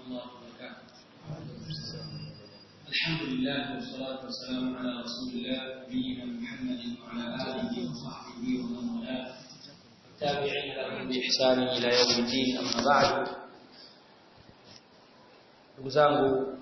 الله وبركاته الحمد لله والصلاة والسلام على رسول الله نبينا محمد وعلى آله وصحبه ومن والاه التابعين لهم بإحسان إلى يوم الدين أما بعد ndugu zangu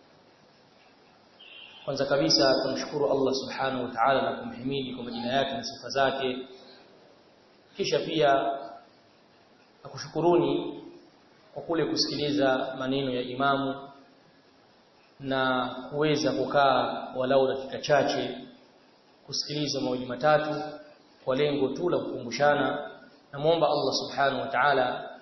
kwanza kabisa tumshukuru Allah subhanahu wa ta'ala na kumhimidi kwa majina yake na sifa zake kisha pia nakushukuruni kwa kule kusikiliza maneno ya imamu na kuweza kukaa walau dakika chache kusikiliza mawili matatu kwa lengo tu la kukumbushana namuomba Allah subhanahu wa ta'ala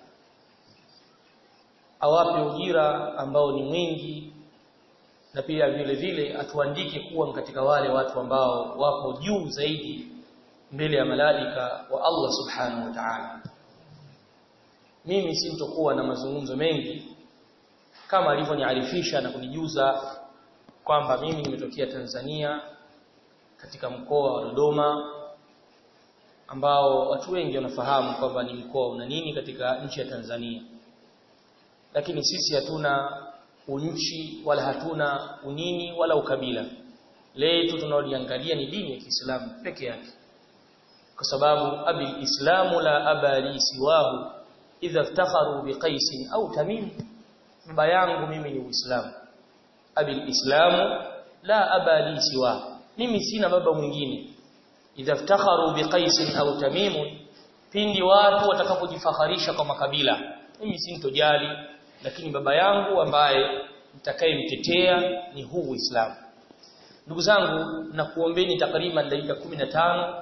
awape ujira ambao ni mwingi na pia vile vile atuandike kuwa katika wale watu ambao wapo juu zaidi mbele ya malaika wa Allah subhanahu wa ta'ala mimi sintokuwa na mazungumzo mengi kama alivyoniarifisha na kunijuza kwamba mimi nimetokea Tanzania katika mkoa wa Dodoma ambao watu wengi wanafahamu kwamba ni mkoa una nini katika nchi ya Tanzania lakini sisi hatuna unchi wala hatuna unini wala ukabila letu tunaliangalia ni dini ya Kiislamu peke yake kwa sababu abil islamu la abali siwahu idha iftakharu biqais au tamim baba yangu mimi ni uislamu abil islamu la abali siwa mimi sina baba mwingine idha iftakharu biqais au tamim pindi watu watakapojifakharisha kwa makabila mimi sintojali lakini baba yangu ambaye nitakayemtetea ni huu Uislamu ndugu zangu na kuombeni takriban dakika 15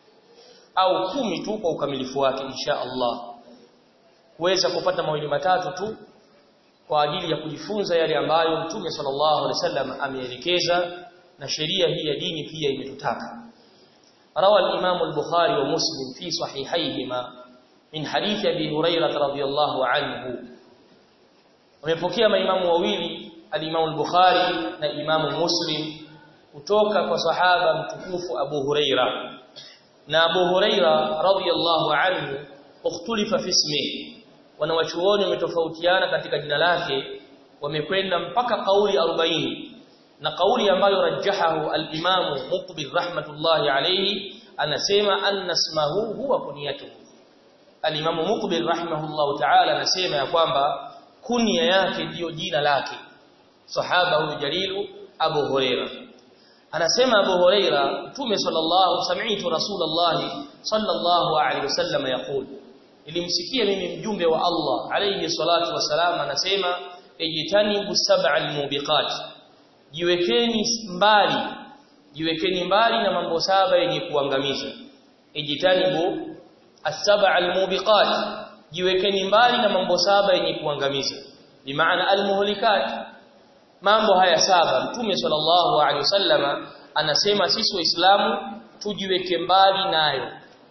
au kumi tu kwa ukamilifu wake insha Allah kuweza kupata mawili matatu tu kwa ajili ya kujifunza yale ambayo Mtume sallallahu alaihi wasallam ameelekeza na sheria hii ya dini pia imetutaka روى الإمام البخاري ومسلم في صحيحيهما من حديث أبي هريرة رضي الله عنه wamepokea maimamu wawili al-Imam al-Bukhari na Imam Muslim kutoka kwa sahaba mtukufu Abu Huraira na Abu Huraira radhiyallahu anhu ukhtulifa fi ismihi wanawachuoni wametofautiana katika jina lake wamekwenda mpaka kauli 40 na kauli ambayo rajahahu al-Imam Muqbil rahmatullahi alayhi anasema anna ismahu huwa kunyatuhu al-Imam Muqbil rahimahullahu ta'ala anasema ya kwamba kunia yake ndiyo jina lake sahaba huyu jalilu Abu Huraira anasema Abu Huraira Mtume sallallahu sami'tu Rasulullah sallallahu alaihi wasallam yaqul ilimsikia mimi mjumbe wa Allah alayhi salatu wasalam anasema ejitanibu sab'al mubiqat jiwekeni mbali jiwekeni mbali na mambo saba yenye kuangamiza ejitanibu as-sab'al mubiqat jiwekeni mbali na mambo saba yenye kuangamiza bimaana almuhlikat mambo haya saba mtume sallallahu alaihi wasallama anasema sisi waislamu tujiweke mbali nayo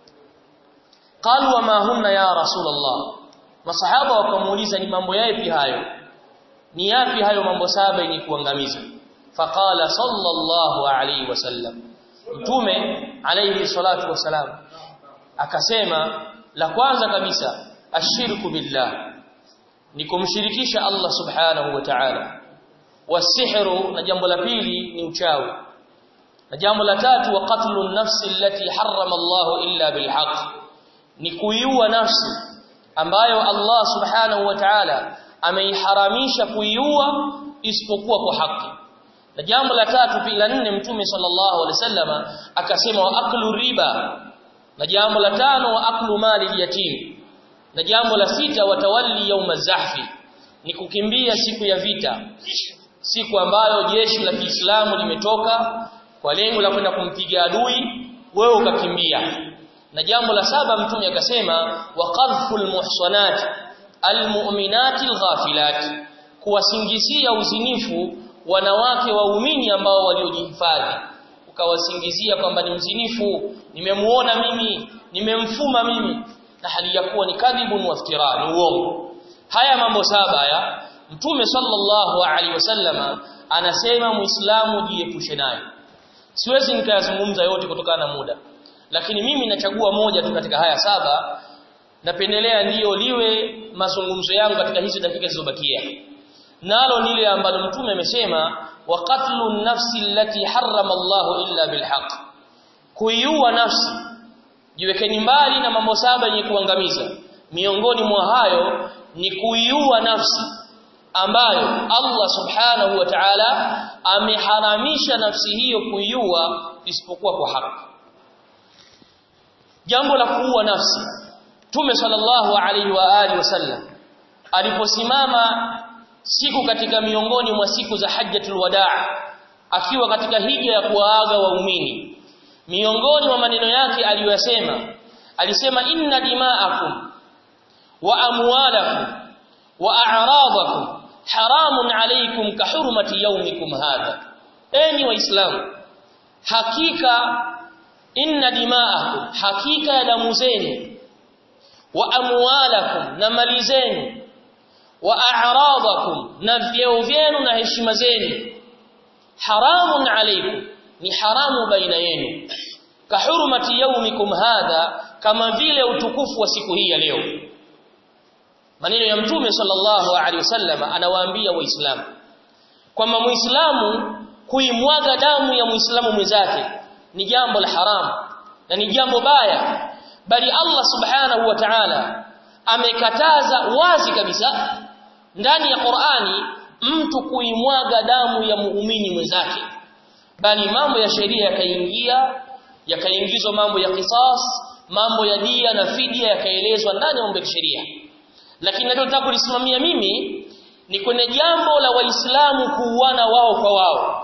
qalu wama hunna ya rasulullah masahaba wakamuuliza ni mambo yapi hayo ni yapi hayo mambo saba yenye kuangamiza faqala sallallahu alaihi wasallam mtume alaihi salatu wasalam akasema la kwanza kabisa ashirku billah ni kumshirikisha Allah subhanahu wa ta'ala wasihru na jambo la pili ni uchawi na jambo la tatu wa qatlun nafsi allati harrama Allah illa bilhaq ni kuiua nafsi ambayo Allah subhanahu wa ta'ala ameiharamisha kuiua isipokuwa kwa haki na jambo la tatu pia la nne mtume sallallahu alaihi wasallama akasema wa aklu riba na jambo la tano wa aklu mali yatim na jambo la sita watawalli yauma zahfi ni kukimbia siku ya vita siku ambayo jeshi la Kiislamu limetoka kwa lengo la kwenda kumpiga adui wewe ukakimbia na jambo la saba mtume akasema wa qadhful muhsanat almu'minati alghafilat kuwasingizia uzinifu wanawake waumini ambao waliojihifadhi ukawasingizia kwamba ni mzinifu nimemuona mimi nimemfuma mimi na hali ya kuwa ni kadhibun waftira ni uongo haya mambo saba haya mtume sallallahu alaihi wasallama anasema muislamu jiepushe nayo siwezi nikayazungumza yote kutokana na muda lakini mimi nachagua moja tu katika haya saba napendelea ndiyo liwe mazungumzo yangu katika hizi dakika zilizobakia nalo nile ambalo mtume amesema wa qatlu nafsi allati harrama Allah illa bilhaq kuiua nafsi jiwekeni mbali na mambo saba yenye kuangamiza miongoni mwa hayo ni kuiua nafsi ambayo Allah subhanahu wa ta'ala ameharamisha nafsi hiyo kuiua isipokuwa kwa haki jambo la kuua nafsi Tume sallallahu alaihi wa alihi wasallam aliposimama siku katika miongoni mwa siku za hajjatul wadaa akiwa katika hija ya kuwaaga waumini miongoni mwa maneno yake aliyosema alisema inna dima'akum wa amwalakum wa a'radakum haramun alaykum ka hurmati yawmikum hadha enyi waislamu hakika inna dima'akum hakika ya damu zenu wa amwalakum na mali zenu wa a'radakum na vyeo vyenu na heshima zenu haramun alaykum ni haramu baina yenu ka hurmati yawmikum hadha kama vile utukufu wa siku hii ya leo maneno ya mtume sallallahu alaihi wasallam anawaambia waislamu kwamba muislamu kuimwaga damu ya muislamu mwenzake ni jambo la haramu na ni jambo baya bali Allah subhanahu wa ta'ala amekataza wazi kabisa ndani ya Qur'ani mtu kuimwaga damu ya muumini mwenzake bali mambo ya sheria yakaingia yakaingizwa mambo ya qisas mambo ya dia na fidia yakaelezwa ndani ya mambo ya sheria lakini ninachotaka kulisimamia mimi ni kwenye jambo la waislamu kuuana wao kwa wao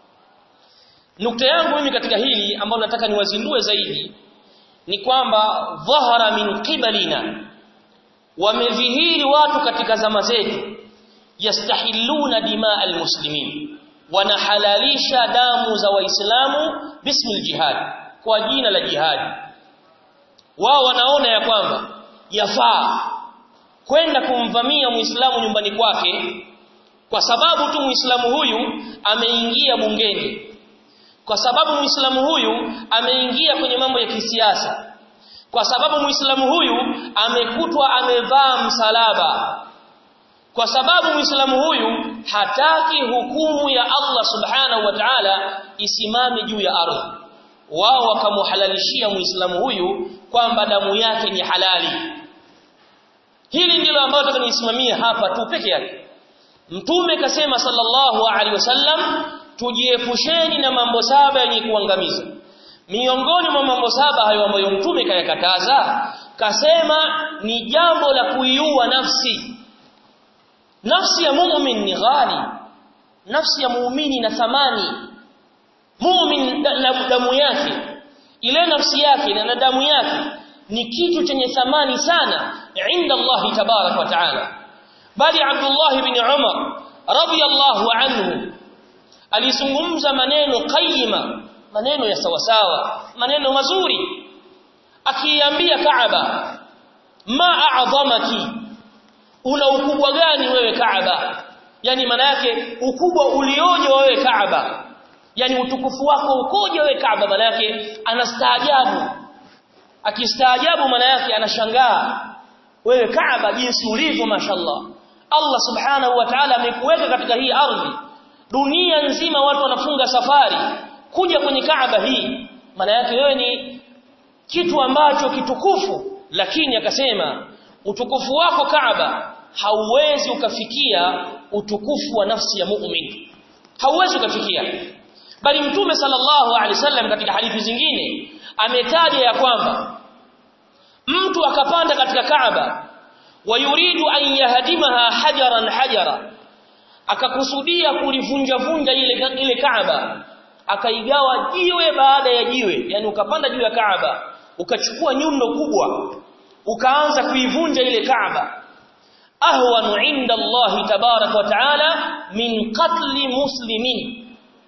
nukta yangu mimi katika hili ambalo nataka niwazindue zaidi ni kwamba dhahara min qibalina wamedhihiri watu katika zama zetu yastahilluna dimaa almuslimin wanahalalisha damu za waislamu bismil jihad kwa jina la jihad wao wanaona ya kwamba yafaa kwenda kumvamia muislamu nyumbani kwake kwa sababu tu muislamu huyu ameingia bungeni kwa sababu muislamu huyu ameingia kwenye mambo ya kisiasa kwa sababu muislamu huyu amekutwa amevaa msalaba kwa sababu muislamu huyu hataki hukumu ya Allah subhanahu wa ta'ala isimame juu ya ardhi wao wakamuhalalishia muislamu huyu kwamba damu yake ni halali hili ndilo ambalo nataka nisimamie hapa tu peke yake mtume kasema sallallahu alaihi wasallam tujiepusheni na mambo saba yenye kuangamiza miongoni mwa mambo saba hayo ambayo mtume kayakataza kasema ni jambo la kuiua nafsi nafsi ya muumini ni ghali nafsi ya muumini na thamani muumini damu yake ile nafsi yake na damu yake ni kitu chenye thamani sana inda Allah tabarak wa taala bali Abdullah ibn Umar radiyallahu anhu alizungumza maneno qayyima maneno ya sawasawa maneno mazuri akiambia Kaaba ma a'dhamaki una ukubwa gani wewe Kaaba yani maana yake ukubwa ulioje wewe Kaaba yani utukufu wako ukoje wewe Kaaba maana yake anastaajabu akistaajabu maana yake anashangaa wewe Kaaba jinsi ulivyo mashallah Allah subhanahu wa ta'ala amekuweka katika hii ardhi dunia nzima watu wanafunga safari kuja kwenye Kaaba hii maana yake wewe ni kitu ambacho kitukufu lakini akasema utukufu wako Kaaba hauwezi ukafikia utukufu wa nafsi ya muumini hauwezi ukafikia bali mtume sallallahu alaihi wasallam katika hadithi zingine ametaja ya kwamba mtu akapanda katika Kaaba wayuridu an yahdimaha hajaran hajara akakusudia kulivunja vunja ile ile Kaaba akaigawa jiwe baada ya jiwe yani ukapanda juu ya Kaaba ukachukua nyundo kubwa ukaanza kuivunja ile Kaaba ahwanu inda Allah tabarak wa taala min qatli muslimin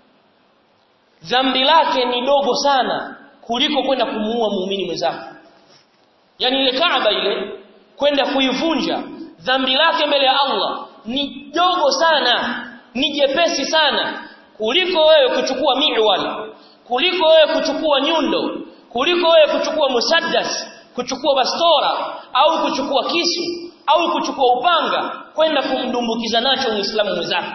dhambi lake ni dogo sana kuliko kwenda kumuua muumini mwenzako yani ile Kaaba ile kwenda kuivunja dhambi lake mbele ya Allah ni dogo sana ni jepesi sana kuliko wewe kuchukua miwal kuliko wewe kuchukua nyundo kuliko wewe kuchukua musaddas kuchukua bastora au kuchukua kisu au kuchukua upanga kwenda kumdumbukiza nacho muislamu mwenzake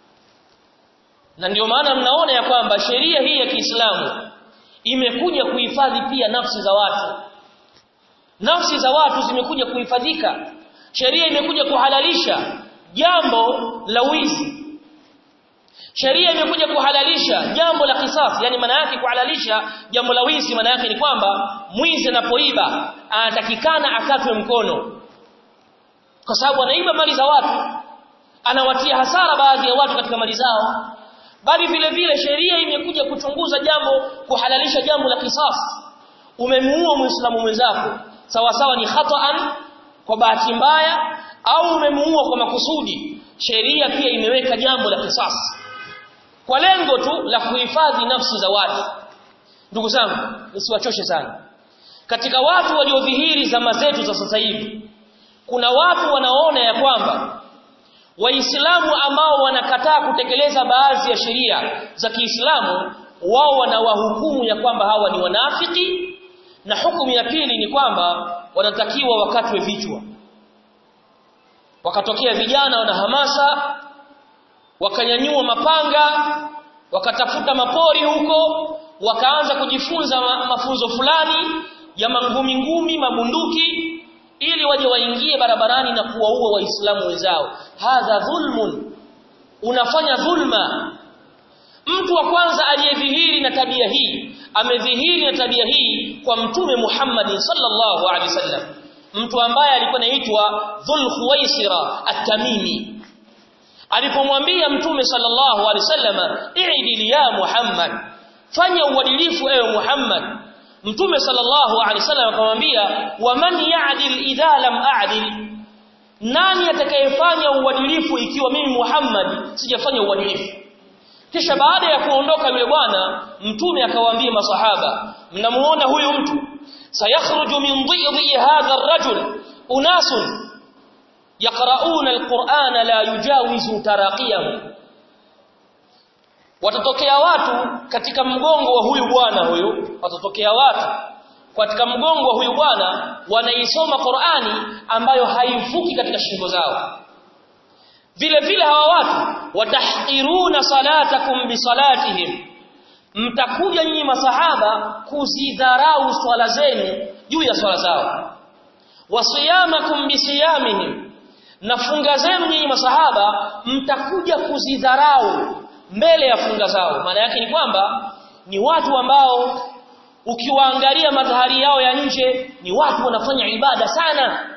na ndio maana mnaona ya kwamba sheria hii ya Kiislamu imekuja kuhifadhi pia nafsi za watu nafsi za watu zimekuja kuhifadhika sheria imekuja kuhalalisha jambo la wizi sheria imekuja kuhalalisha jambo la kisasi yani maana yake kuhalalisha jambo la wizi maana yake ni kwamba mwizi anapoiba anatakikana akatwe mkono kwa sababu anaiba mali za watu anawatia hasara baadhi ya watu katika mali zao bali vile vile sheria imekuja kuchunguza jambo kuhalalisha jambo la kisasi umemuua muislamu mwenzako sawa sawa ni khata'an kwa bahati mbaya au umemuua kwa makusudi sheria pia imeweka jambo la kisasi kwa lengo tu la kuhifadhi nafsi za watu ndugu zangu nisiwachoshe sana katika watu waliodhihiri zama zetu za sasa hivi kuna watu wanaona ya kwamba waislamu ambao wanakataa kutekeleza baadhi ya sheria za Kiislamu wao wanawahukumu ya kwamba hawa ni wanafiki na hukumu ya pili ni kwamba wanatakiwa wakatwe vichwa wakatokea vijana wana hamasa wakanyanyua mapanga wakatafuta mapori huko wakaanza kujifunza ma, mafunzo fulani ya mangumi ngumi mabunduki ili waje waingie barabarani na kuwaua waislamu wenzao hadha dhulmun unafanya dhulma mtu wa kwanza aliyedhihiri na tabia hii amedhihiri na tabia hii kwa mtume Muhammad sallallahu alaihi wasallam mtu ambaye alikuwa anaitwa Dhul Khuwaisira at-Tamimi alipomwambia mtume sallallahu alaihi wasallam i'dil ya Muhammad fanya uadilifu ewe Muhammad mtume sallallahu alaihi wasallam akamwambia waman ya'dil idha lam a'dil nani atakayefanya uadilifu ikiwa mimi Muhammad sijafanya uadilifu kisha baada ya kuondoka yule bwana mtume akawaambia masahaba mnamuona huyu mtu sayakhruju min dhidhi hadha ar-rajul unasun yaqra'una al-Qur'ana la yujawizu taraqiyahum watatokea watu katika mgongo wa huyu bwana huyu watatokea watu katika mgongo wa huyu bwana wanaisoma Qur'ani ambayo haivuki katika shingo zao vile vile hawa watu watahqiruna salatakum bisalatihim mtakuja nyinyi masahaba kuzidharau swala zenu juu ya swala zao wasiyamakum bisiyamihim na funga zenu nyinyi masahaba mtakuja kuzidharau mbele ya funga zao maana yake ni kwamba ni watu ambao ukiwaangalia madhahari yao ya nje ni watu wanafanya ibada sana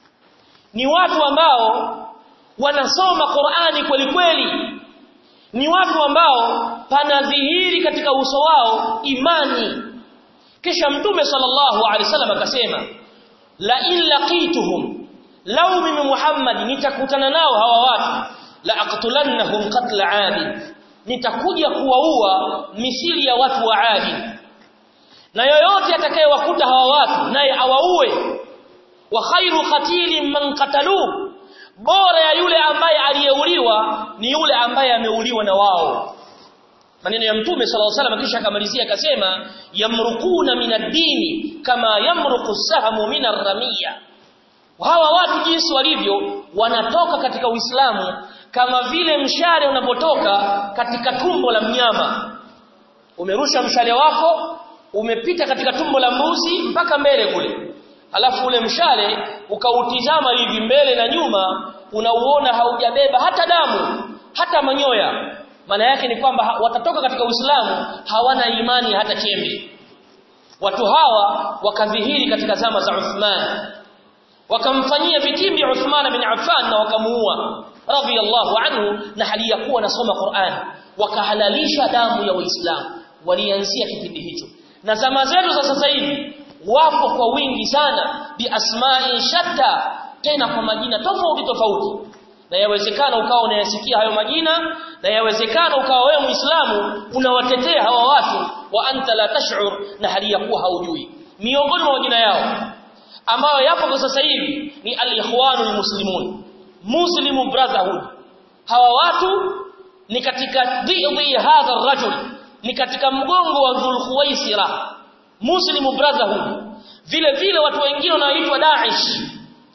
ni watu ambao wanasoma Qur'ani kweli kweli ni watu ambao panadhihiri katika uso wao imani kisha mtume sallallahu alaihi wasallam akasema la in laqituhum law mimi Muhammad nitakutana nao hawa watu la aqtulannahum qatla 'adi nitakuja kuwaua misili ya watu wa 'adi na yoyote atakayewakuta hawa watu naye awaue wa khairu qatilin man qataluhu bora ya yule ambaye aliyeuliwa ni yule ambaye ameuliwa na wao maneno ya mtume sallallahu alaihi wasallam kisha akamalizia akasema yamrukuna minad-dini kama yamruku sahamu minar-ramiya hawa watu jinsi walivyo wanatoka katika Uislamu kama vile mshale unapotoka katika tumbo la mnyama umerusha mshale wako umepita katika tumbo la mbuzi mpaka mbele kule alafu ule mshale ukautizama hivi mbele na nyuma unauona haujabeba hata damu hata manyoya maana yake ni kwamba watatoka katika Uislamu hawana imani hata chembe watu hawa wakadhihiri katika zama za Uthman wakamfanyia vitimbi Uthman bin Affan na wakamuua radhiyallahu anhu na hali ya kuwa nasoma Qur'an wakahalalisha damu ya Waislamu walianzia kipindi hicho na zama zetu za sasa hivi wapo kwa wingi sana bi asma'i shatta tena kwa majina tofauti tofauti na yawezekana ukawa unayasikia hayo majina na yawezekana ukawa wewe muislamu unawatetea hawa watu wa anta la tash'ur na hali ya kuwa haujui miongoni mwa majina yao ambayo yapo kwa sasa hivi ni al-ikhwanul muslimun muslim brotherhood hawa watu ni katika dhidi hadha rajul ni katika mgongo wa dhul khuwaisira muslim brotherhood vile vile watu wengine wanaoitwa Daesh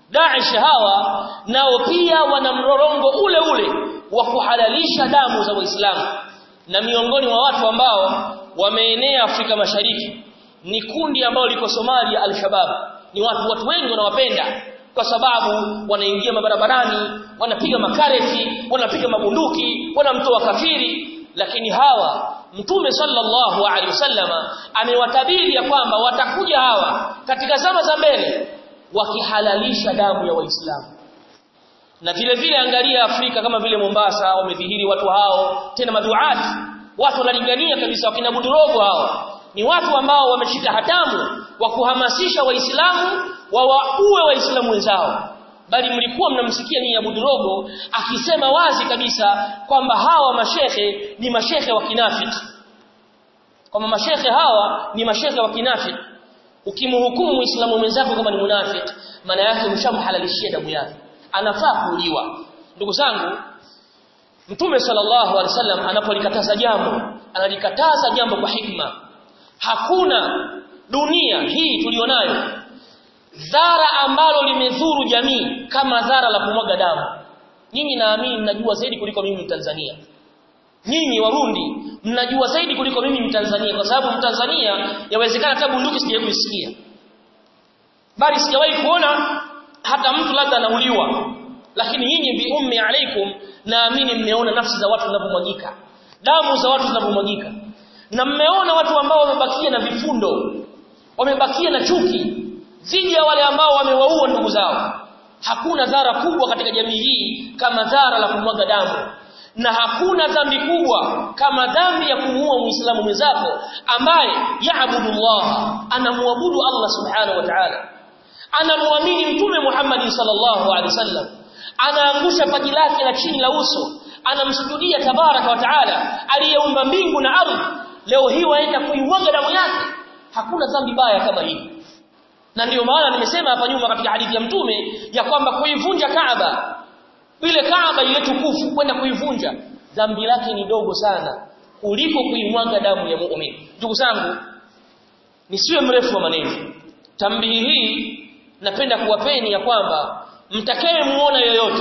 Daesh hawa nao pia wana mrorongo ule ule wa kuhalalisha damu za Waislamu na miongoni mwa watu ambao wameenea Afrika Mashariki ni kundi ambalo liko Somalia Al-Shabaab ni watu watu wengi wanawapenda kwa sababu wanaingia mabarabarani wanapiga makareti wanapiga mabunduki wanamtoa kafiri lakini hawa Mtume sallallahu alaihi wasallama amewatabiri ya kwamba watakuja hawa katika zama za mbele wakihalalisha damu ya Waislamu. Na vile vile angalia Afrika kama vile Mombasa wamedhihiri watu hao tena maduati watu wanalingania kabisa wakina Budurogo hao ni watu ambao wameshika hatamu wa kuhamasisha Waislamu wawaue Waislamu wenzao bali mlikuwa mnamsikia ni Abu Durogo akisema wazi kabisa kwamba hawa mashehe ni mashehe wa kinafiki kwamba mashehe hawa ni mashehe wa kinafiki ukimhukumu muislamu mwenzako kama ni munafiki maana yake ushamhalalishia damu yake anafaa kuuliwa ndugu zangu Mtume sallallahu alaihi wasallam anapolikataza jambo analikataza jambo kwa hikma hakuna dunia hii tulionayo dhara ambalo limedhuru jamii kama dhara la kumwaga damu nyinyi naamini mnajua zaidi kuliko mimi Mtanzania nyinyi warundi mnajua zaidi kuliko mimi Mtanzania kwa sababu Mtanzania yawezekana hata bunduki sijawahi kuisikia bali sijawahi kuona hata mtu labda anauliwa lakini nyinyi bi ummi alaikum naamini mmeona nafsi za watu zinavyomwagika damu za watu zinavyomwagika na mmeona watu ambao wamebakia na vifundo wamebakia na chuki dhidi ya wale ambao wamewaua ndugu zao hakuna dhara kubwa katika jamii hii kama dhara la kumwaga damu na hakuna dhambi kubwa kama dhambi ya kumuua muislamu mwenzako ambaye yaabudu Allah anamwabudu Allah subhanahu wa ta'ala anamwamini mtume Muhammad sallallahu alaihi wasallam anaangusha paji lake la chini la uso anamsujudia tabaraka wa taala aliyeumba mbingu na ardhi leo hii waenda kuimwaga damu yake hakuna dhambi baya kama hii na ndiyo maana nimesema hapa nyuma katika hadithi ya mtume ya kwamba kuivunja Kaaba ile Kaaba ile tukufu kwenda kuivunja dhambi lake ni dogo sana kuliko kuimwaga damu ya muumini ndugu zangu nisiwe mrefu wa maneno tambihi hii napenda kuwapeni ya kwamba mtakaye muona yoyote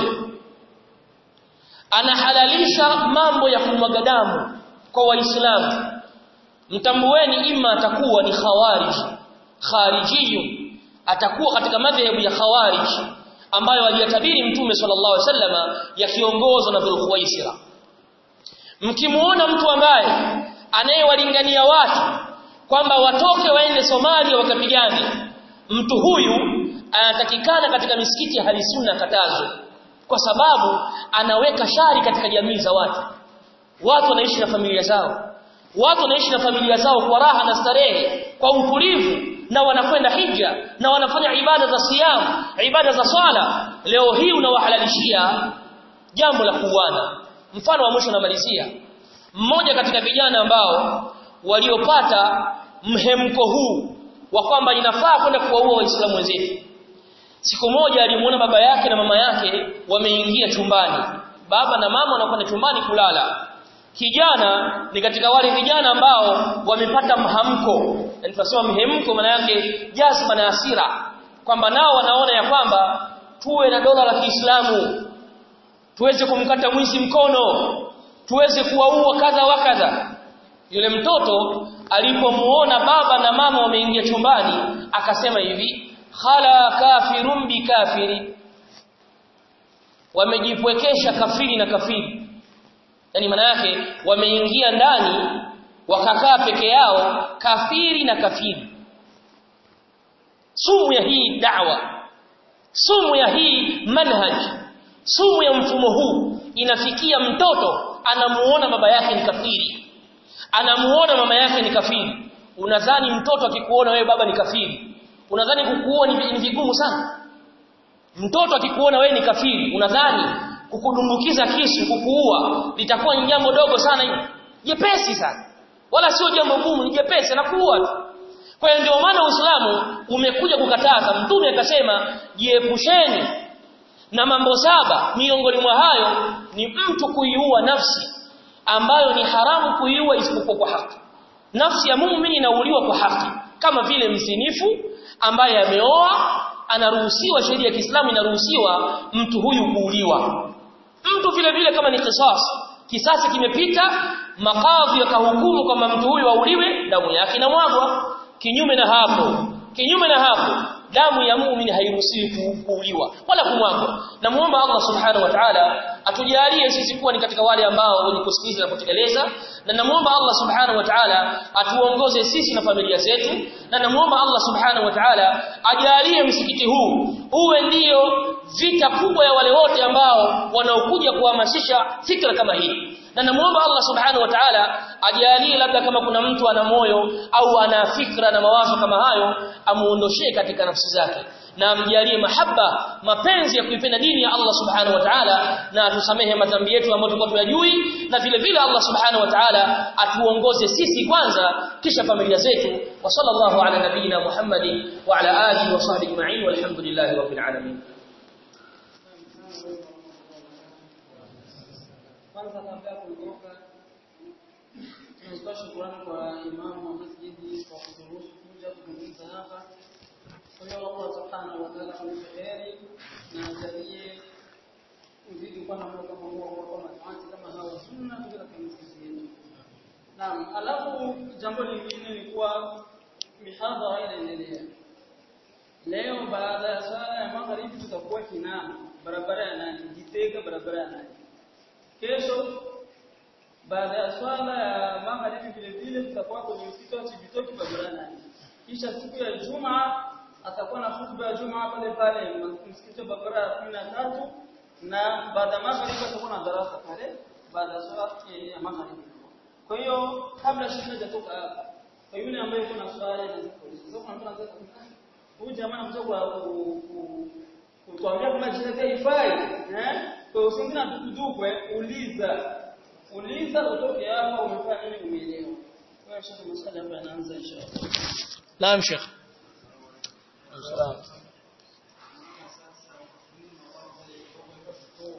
anahalalisha mambo ya kumwaga damu kwa waislamu mtambueni ima atakuwa ni khawarij kharijiyun atakuwa katika madhehebu ya khawarij ambayo aliyatabiri mtume sallallahu alaihi wasallama yakiongozwa na Dhulkhuwaisira mkimuona mtu ambaye anayewalingania watu kwamba watoke waende Somalia wakapigane mtu huyu anatakikana katika misikiti ya halisunna katazo kwa sababu anaweka shari katika jamii za watu watu wanaishi na familia zao watu wanaishi na familia zao kwa raha na starehe kwa utulivu na wanakwenda hija na wanafanya ibada za siyam ibada za swala leo hii unawahalalishia jambo la kuuana mfano wa mwisho namalizia mmoja katika vijana ambao waliopata mhemko huu wa kwamba inafaa kwenda kuwaua waislamu wenzetu siku moja alimuona baba yake na mama yake wameingia chumbani baba na mama wanakwenda chumbani kulala kijana ni katika wale vijana ambao wamepata mhamko yani tunasema mhemko maana yake jazba na hasira kwamba nao wanaona ya kwamba tuwe na dola la Kiislamu tuweze kumkata mwizi mkono tuweze kuwaua kadha wa kadha yule mtoto alipomuona baba na mama wameingia chumbani akasema hivi khala kafirun bikafiri wamejipwekesha kafiri na kafiri yani maana yake wameingia ndani wakakaa peke yao kafiri na kafiri sumu ya hii da'wa sumu ya hii manhaj sumu ya mfumo huu inafikia mtoto anamuona baba yake ni kafiri anamuona mama yake ni kafiri unadhani mtoto akikuona wewe baba ni kafiri unadhani kukuona ni vigumu sana mtoto akikuona wewe ni kafiri unadhani kukudumbukiza kisu kukuua litakuwa ni jambo dogo sana hili jepesi sana wala sio jambo gumu ni jepesi na kuua tu kwa hiyo ndio maana Uislamu umekuja kukataza mtume akasema jiepusheni na mambo saba miongoni mwa hayo ni mtu kuiua nafsi ambayo ni haramu kuiua isipokuwa kwa haki nafsi ya muumini inauliwa kwa haki kama vile mzinifu ambaye ameoa anaruhusiwa sheria ya Kiislamu inaruhusiwa mtu huyu kuuliwa mtu vile vile kama ni kisasi kisasi kimepita makadhi yakahukumu kwamba mtu huyu auliwe damu yake inamwagwa kinyume na hapo kinyume na hapo damu ya muumini hairuhusiwi kuuliwa wala kumwagwa na muomba Allah subhanahu wa ta'ala atujalie sisi kuwa ni katika wale ambao wenye kusikiliza na kutekeleza na namuomba Allah subhanahu wa ta'ala atuongoze sisi na familia zetu na namuomba Allah subhanahu wa ta'ala ajalie msikiti huu uwe ndio vita kubwa ya wale wote ambao wanaokuja kuhamasisha fikra kama hii na namuomba Allah subhanahu wa ta'ala ajalie labda kama kuna mtu ana moyo au ana fikra na mawazo kama hayo amuondoshee katika nafsi zake na amjalie mahaba mapenzi ya kuipenda dini ya Allah subhanahu wa ta'ala na atusamehe madhambi yetu ambayo tulikuwa tuyajui na vile vile Allah subhanahu wa ta'ala atuongoze sisi kwanza kisha familia zetu wa sallallahu ala nabiyina Muhammadin wa ala alihi wa sahbihi ajma'in walhamdulillahi rabbil alamin kwanza kabla ya kuondoka tunatoa shukrani kwa imamu wa masjidi kwa kuturuhusu kuja kuzungumza hapa kwa hiyo Allah subhanahu wa ta'ala ampe heri na ajalie uzidi kuwa na moyo kama huo kwa matamati kama hawa sunna katika misikiti yetu naam alafu jambo lingine ni kuwa mihadhara inaendelea leo baada ya swala ya magharibi tutakuwa Kinama barabara ya nani Gitega barabara ya nani kesho baada ya swala ya magharibi vile vile tutakuwa kwenye msikiti wa Chibitoki barabara nane kisha siku ya Juma atakuwa na hutuba ya Juma pale pale msikiti wa barabara ya 13 na baada ya magharibi atakuwa na darasa pale baada ya swala ya magharibi kwa hiyo kabla shida hajatoka hapa kwa yule ambaye kuna swali na zikuuliza sasa kuna mtu anataka huyu jamaa anataka kutuambia kama jina haifai eh kwa usingine tukudukwe uliza uliza utoke hapa umefanya nini umeelewa kwa hiyo shaka masala hapa yanaanza inshallah naam sheikh Salaam.